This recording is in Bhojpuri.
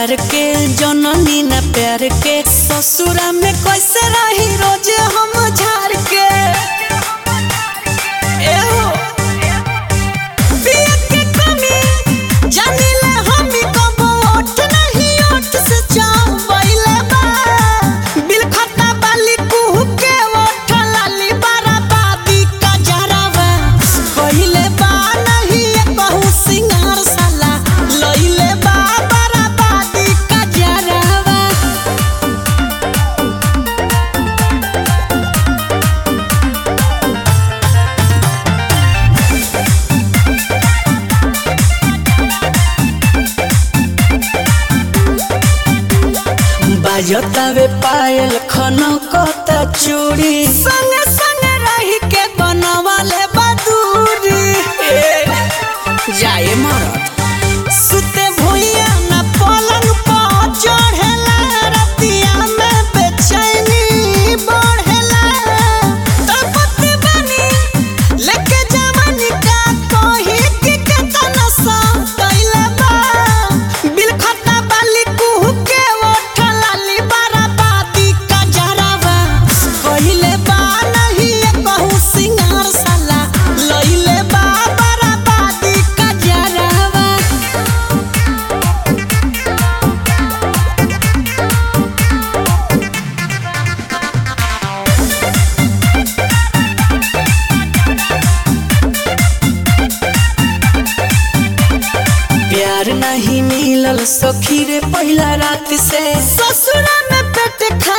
हजार के जननी न प्यार के ससुरा में कैसे रही रोज हम झार के एहो पिया के कमी जानिले हम कबो ओठ नहीं ओठ से चावैले बा बिल खाता बाली कुह के ओठ लाली बराबादी का जरावा कहिले बा नहीं बहु सिंगार साला लइले बा बराबादी का जरावा बाजतावे पायल खनकता चूड़ी संगे संगे रही के बनवाले बदूरी ए, जाए मरद सुते भुइया न पलंग पर चढ़ेला रतिया में बेचैनी बढ़ेला तड़पत बनी लेके जवानी का कोही के केतना सा कैले बा बिल खाता बाली कुह के ओठ लाली बराबादी का जरावा कहिले बा नहीं कहू सिंगार साला लइले बा बराबादी का जरावा प्यार नहीं मिलल सखी रे पहला रात से ससुरा में पेट खा